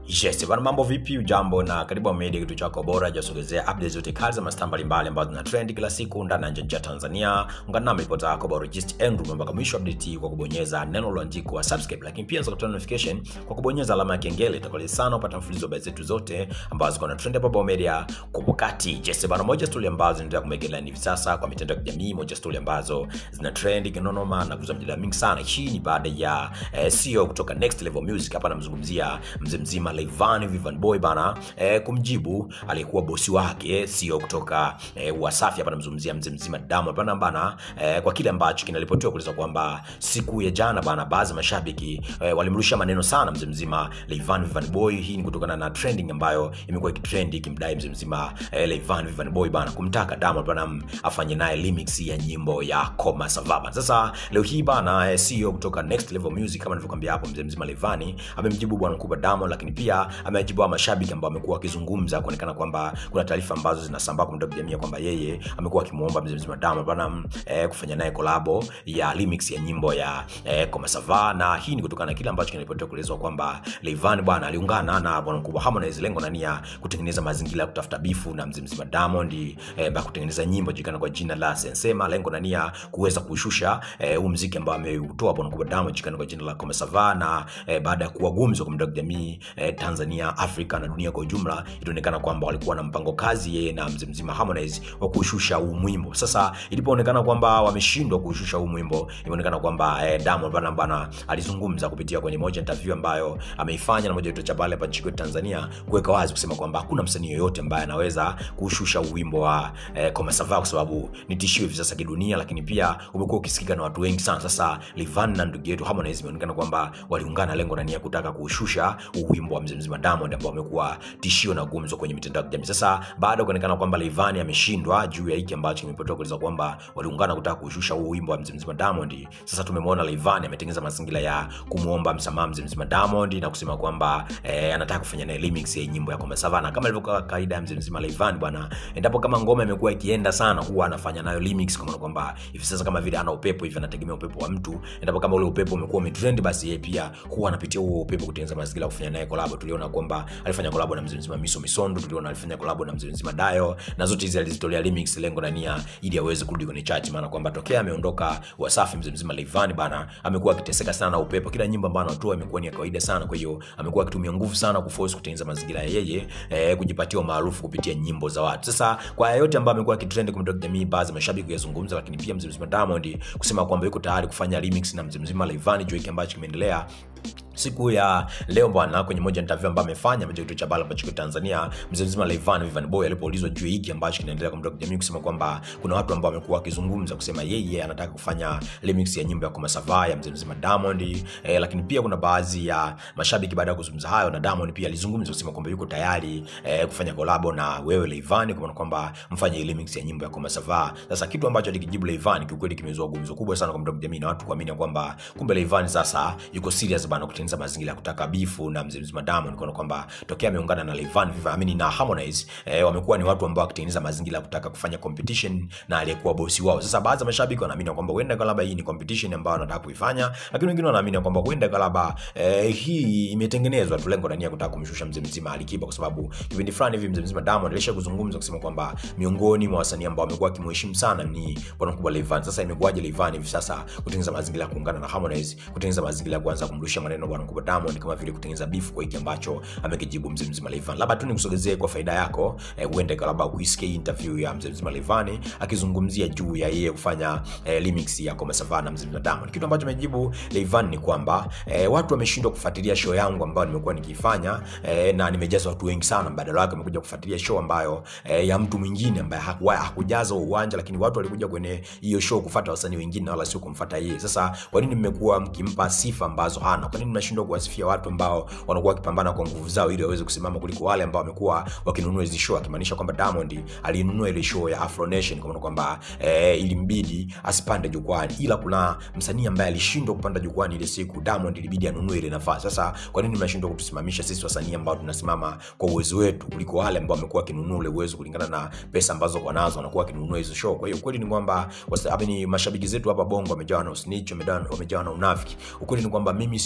Yes, bana mambo vipi? Ujambo na karibu Media, kitu chako bora jasogezea updates zote kali za mastaa mbalimbali ambazo zina trend kila siku ndani na nje ya Tanzania. Ungana nami ripota yako bora Just Andrew mpaka mwisho update hii kwa kubonyeza neno lililoandikwa subscribe, lakini pia unaweza notification kwa kubonyeza alama ya kengele. Itakuwa sana upata mfululizo wa habari zetu zote ambazo ziko na trend hapa Bao Media kwa wakati. Yes, bana moja story ambazo zinaendelea kumegelea hivi sasa kwa mitandao ya kijamii, moja story ambazo zina trend kinonoma na kuzua mjadala mingi sana. Hii ni baada ya eh, CEO kutoka Next Level Music hapa namzungumzia mzee mzima Rayvanny Vivian Boy bana eh, kumjibu aliyekuwa bosi wake CEO kutoka eh, Wasafi hapa namzungumzia mzee mzima Diamond bana bana eh, kwa kile ambacho kinaripotiwa kueleza kwamba siku ya jana bana baadhi ya mashabiki eh, walimrusha maneno sana mzee mzima Rayvanny Vivian Boy. Hii ni kutokana na trending ambayo imekuwa ikitrend ikimdai mzee mzima eh, Rayvanny Vivian Boy bana kumtaka Diamond bana afanye naye remix ya nyimbo ya Koma Savaba. Sasa leo hii bana eh, CEO kutoka Next Level Music kama nilivyokuambia hapo, mzee mzima Rayvanny amemjibu bwana mkubwa Diamond, lakini pia amejibu wa mashabiki ambao wamekuwa wakizungumza kuonekana kwamba kuna taarifa ambazo zinasambaa kwa mtandao wa jamii kwamba yeye amekuwa akimuomba mzee mzima Diamond bana eh, kufanya naye kolabo ya remix ya nyimbo ya eh, Koma Savaba, na hii ni kutokana na kile ambacho kinaripotiwa kuelezwa kwamba Rayvanny bwana aliungana na bwana mkubwa Harmonize, lengo na nia kutengeneza mazingira ya kutafuta bifu na mzee mzima Diamond eh, ba kutengeneza nyimbo julikana kwa jina la Sensema, lengo na nia kuweza kushusha eh, huu muziki ambao ameutoa bwana mkubwa Diamond julikana kwa jina la Koma Savaba, na eh, baada ya kuwa gumzo kwa mtandao wa jamii eh, Tanzania, Afrika na dunia kwa ujumla, ilionekana kwamba walikuwa na mpango kazi yeye na mzee mzima Harmonize wa kushusha huu mwimbo. Sasa ilipoonekana kwamba wameshindwa kushusha huu mwimbo, imeonekana kwamba eh, Diamond bana bana alizungumza kupitia kwenye moja interview ambayo ameifanya na moja kituo cha pale hapa nchini kwetu Tanzania, kuweka wazi kusema kwamba hakuna msanii yoyote ambaye anaweza kushusha huu wimbo wa eh, Koma Savaba kwa sababu ni tishio hivi sasa kidunia, lakini pia umekuwa ukisikika na watu wengi sana. Sasa Rayvanny na ndugu yetu Harmonize imeonekana kwamba waliungana lengo na nia kutaka kushusha huu wimbo wa mzee mzima Diamond ambao amekuwa tishio na gumzo kwenye mitandao ya kijamii. Sasa baada ya kuonekana kwamba Rayvanny ameshindwa juu ya hiki ambacho kimepotokea kueleza kwamba waliungana kutaka kushusha huu wimbo wa mzee mzima Diamond, sasa tumemwona Rayvanny ametengeneza mazingira ya kumuomba msamaha mzee mzima Diamond na kusema kwamba eh, anataka kufanya naye remix ya nyimbo ya Koma Savana, na kama ilivyokuwa kawaida ya mzee mzima Rayvanny bwana, endapo kama ngoma imekuwa ikienda sana, huwa anafanya nayo remix, kwa maana kwamba hivi sasa kama vile ana upepo hivi, anategemea upepo wa mtu. Endapo kama ule upepo umekuwa umetrend, basi yeye pia huwa anapitia huo upepo kutengeneza mazingira ya kufanya naye collab. Tuliona kwamba alifanya collab na mzee mzima Miso Misondo, tuliona alifanya collab na mzee mzima Dayo, na zote hizi alizitolea remix, lengo na nia ili aweze kurudi kwenye chart, maana kwamba tokea ameondoka Wasafi, mzee mzima Rayvanny bana amekuwa akiteseka sana na upepo. Kila nyimbo ambayo anatoa imekuwa ni ya kawaida sana, kwa hiyo amekuwa akitumia nguvu sana kuforce kutengeneza mazingira ya yeye eh, kujipatia umaarufu kupitia nyimbo za watu. Sasa kwa yote ambayo amekuwa akitrend kwa mtandao jamii, baadhi ya mashabiki kuyazungumza, lakini pia mzee mzima Diamond kusema kwamba yuko tayari kufanya remix na mzee mzima Rayvanny juu kile ambacho kimeendelea siku ya leo bwana, kwenye moja interview ambayo amefanya moja kituo cha habari ambacho Tanzania, mzee mzima Rayvanny Vivian Boy alipoulizwa juu hiki ambacho kinaendelea kwa mtandao jamii, kusema kwamba kuna watu ambao wamekuwa wakizungumza kusema yeye anataka kufanya remix ya nyimbo ya Koma Savaba ya mzee mzima Diamond eh, lakini pia kuna baadhi ya mashabiki baada ya kuzungumza hayo, na Diamond pia alizungumza kusema kwamba yuko tayari eh, kufanya collab na wewe Rayvanny, kwa maana kwamba mfanye remix ya nyimbo ya Koma Savaba. Sasa kitu ambacho alikijibu Rayvanny kiukweli kimezua gumzo kubwa sana kwa mtandao jamii na watu kuamini kwamba kumbe Rayvanny sasa yuko serious bana kutengeneza mazingira ya kutaka bifu na mzee mzima Diamond, kwa kwamba tokea ameungana na Rayvanny Vivian na Harmonize eh, wamekuwa ni watu ambao wakitengeneza mazingira ya kutaka kufanya competition na aliyekuwa bosi wao. Sasa baadhi ya mashabiki wanaamini kwamba huenda labda hii ni competition ambayo anataka kuifanya, lakini wengine wanaamini kwamba huenda labda eh, hii imetengenezwa tu lengo na nia kutaka kumshusha mzee mzima Alikiba, kwa sababu kipindi fulani hivi mzee mzima Diamond alisha kuzungumza kusema kwamba miongoni mwa wasanii ambao wamekuwa kimheshimu sana ni bwana mkubwa Rayvanny. Sasa imekuwaje Rayvanny hivi sasa kutengeneza mazingira ya kuungana na Harmonize, kutengeneza mazingira ya kuanza kumrushia maneno bwana mkubwa Diamond kama vile kutengeneza beef kwa hiki ambacho amekijibu mzee mzima Rayvanny. Labda tu nikusogezee kwa faida yako eh, uende labda kuisikia interview ya mzee mzima Rayvanny akizungumzia juu ya yeye kufanya eh, remix ya Koma Savana na mzee mzima Diamond. Kitu ambacho amejibu Rayvanny ni kwamba eh, watu wameshindwa kufuatilia show yangu ambayo nimekuwa nikifanya eh, na nimejaza watu wengi sana, badala yake wamekuja kufuatilia show ambayo eh, ya mtu mwingine ambaye hakujaza uwanja, lakini watu walikuja kwenye hiyo show kufuata wasanii wengine wala sio kumfuata yeye. Sasa kwa nini mmekuwa mkimpa sifa ambazo hana? Kwa nini mnashindwa kuwasifia watu ambao wanakuwa wakipambana kwa nguvu zao ili waweze kusimama kuliko wale ambao wamekuwa wakinunua hizo show, akimaanisha kwamba Diamond alinunua ile show ya Afro Nation kwa maana kwamba eh, ilimbidi asipande jukwani, ila kuna msanii ambaye alishindwa kupanda jukwani ile siku, Diamond ilibidi anunue ile nafasi. Sasa kwa nini mnashindwa kutusimamisha sisi wasanii ambao tunasimama kwa uwezo wetu kuliko wale ambao wamekuwa wakinunua ule uwezo kulingana na pesa ambazo wanazo, wanakuwa wakinunua hizo show. Kwa hiyo ukweli ni kwamba ni mashabiki zetu hapa Bongo wamejawa na usnitch, wamejawa na unafiki. Ukweli ni kwamba mimi si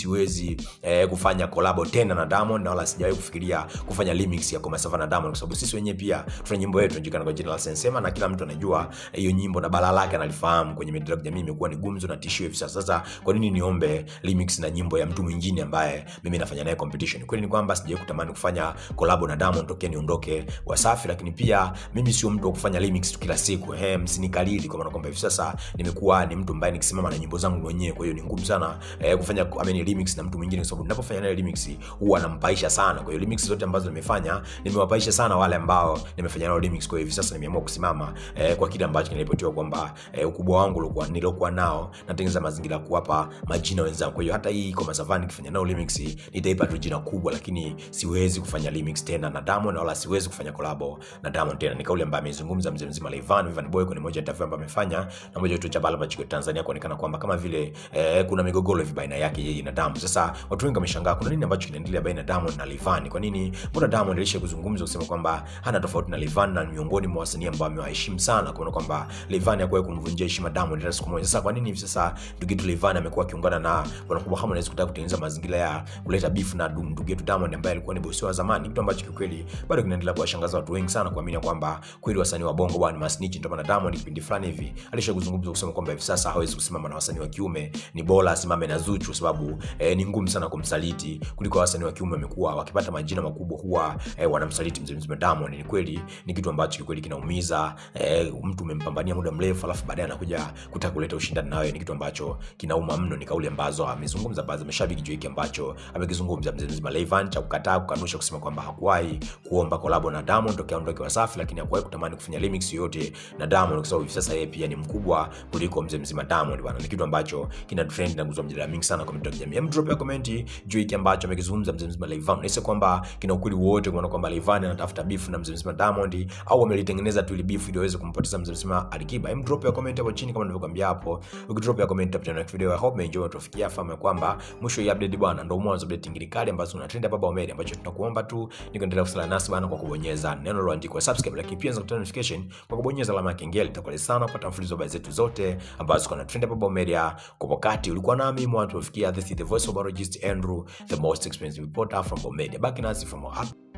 siwezi eh, kufanya kolabo tena na Diamond na wala sijawahi kufikiria kufanya remix ya Koma Sava na Diamond kwa sababu sisi wenyewe pia tuna nyimbo yetu inajulikana kwa jina la Sensema na kila mtu anajua hiyo nyimbo na balaa lake analifahamu kwenye mitandao ya kijamii imekuwa ni gumzo na tishio hivi sasa. Sasa kwa nini niombe remix na nyimbo ya mtu mwingine ambaye mimi nafanya naye competition? Kweli ni kwamba sijawahi kutamani kufanya collab na Diamond tokea niondoke Wasafi, lakini pia mimi sio mtu wa kufanya remix tu kila siku. Ehe, msinikalili kwa maana kwamba hivi sasa nimekuwa ni mtu ambaye nikisimama na nyimbo zangu mwenyewe, kwa hiyo ni ngumu sana eh, kufanya I mean, remix na mtu mwingine, kwa sababu ninapofanya naye remix huwa nampaisha sana. Kwa hiyo remix zote ambazo nimefanya nimewapaisha sana wale ambao nimefanya nao remix. Kwa hiyo hivi sasa nimeamua kusimama eh, kwa kile ambacho kinaripotiwa kwamba eh, ukubwa wangu ulikuwa nilokuwa nao natengeneza mazingira ya kuwapa majina wenzangu. Kwa hiyo hata hii Koma Savani nikifanya nao remix nitaipa tu jina kubwa, lakini siwezi kufanya remix tena na Diamond wala siwezi kufanya collab na Diamond tena. Ni kauli ambayo amezungumza mzee mzima Rayvanny Vanny Boy kwenye moja ya interview ambayo amefanya na moja ya cha Bala Machiko Tanzania, kuonekana kwamba kama vile eh, kuna migogoro hivi baina yake yeye na Diamond. Sasa watu wengi wameshangaa kuna nini ambacho kinaendelea baina ya Diamond na Rayvanny. Kwa nini? Mbona Diamond alisha kuzungumza kusema kwamba hana tofauti na Rayvanny na miongoni mwa wasanii ambao amewaheshimu sana, kuona kwamba Rayvanny hakuwahi kumvunjia heshima Diamond hata siku moja. Sasa kwa nini hivi sasa ndugu yetu Rayvanny amekuwa akiungana na bwana kubwa Harmonize kutaka kutengeneza mazingira ya kuleta beef na ndugu yetu Diamond ambaye alikuwa ni bosi wa zamani, kitu ambacho kiukweli bado kinaendelea kuwashangaza watu wengi sana, kuamini kwamba kweli wasanii wa bongo bwana masnitch. Ndio maana Diamond kipindi fulani hivi alisha kuzungumza kusema kwamba hivi sasa hawezi kusimama na wasanii wa kiume, ni bora asimame na Zuchu kwa sababu eh, ni ngumu sana kumsaliti kuliko wasanii wa kiume wamekuwa wakipata majina makubwa huwa eh, wanamsaliti mzee mzima Diamond. Ni kweli ni kitu ambacho kikweli kinaumiza eh, mtu umempambania muda mrefu alafu baadaye anakuja kutaka kuleta ushindani nawe, ni kitu ambacho kinauma mno. Ni kauli ambazo amezungumza baadhi ya mashabiki juu hiki ambacho amekizungumza mzee mzima Rayvanny, cha kukataa kukanusha, kusema kwamba hakuwahi kuomba collab na Diamond tokea aondoke Wasafi, lakini hakuwahi kutamani kufanya remix yoyote na Diamond kwa sababu hivi sasa yeye pia ni mkubwa kuliko mzee mzima Diamond bwana. Ni kitu ambacho kina trend na kuzua mjadala mingi sana kwa mitandao ya kijamii. Hem, drop ya comment juu hiki ambacho amekizungumza mzee mzima Rayvanny. Nahisi kwamba kina ukweli wote kuona kwamba Rayvanny anatafuta beef na mzee mzima Diamond au amelitengeneza tu ile beef ili aweze kumpoteza mzee mzima Alikiba. Hem, drop ya comment hapo chini kama nilivyokuambia hapo. Ukidrop ya comment hapo tena video, I hope umeenjoy tufikia fahamu kwamba mwisho ya update bwana ndio mwanzo update ngiri kali ambazo una trend hapa Baumedia, ambacho tunakuomba tu ni kuendelea kusala nasi bwana kwa kubonyeza neno lililoandikwa subscribe, lakini pia unaweza kupata notification kwa kubonyeza alama ya kengele. Itakuwa sana kupata mfululizo wa habari zetu zote ambazo ziko na trend hapa Baumedia kwa wakati. Ulikuwa nami mwanzo tufikia, this is the voice of biologist Andrew, the most expensive reporter from Baumedia. Baki nasi from our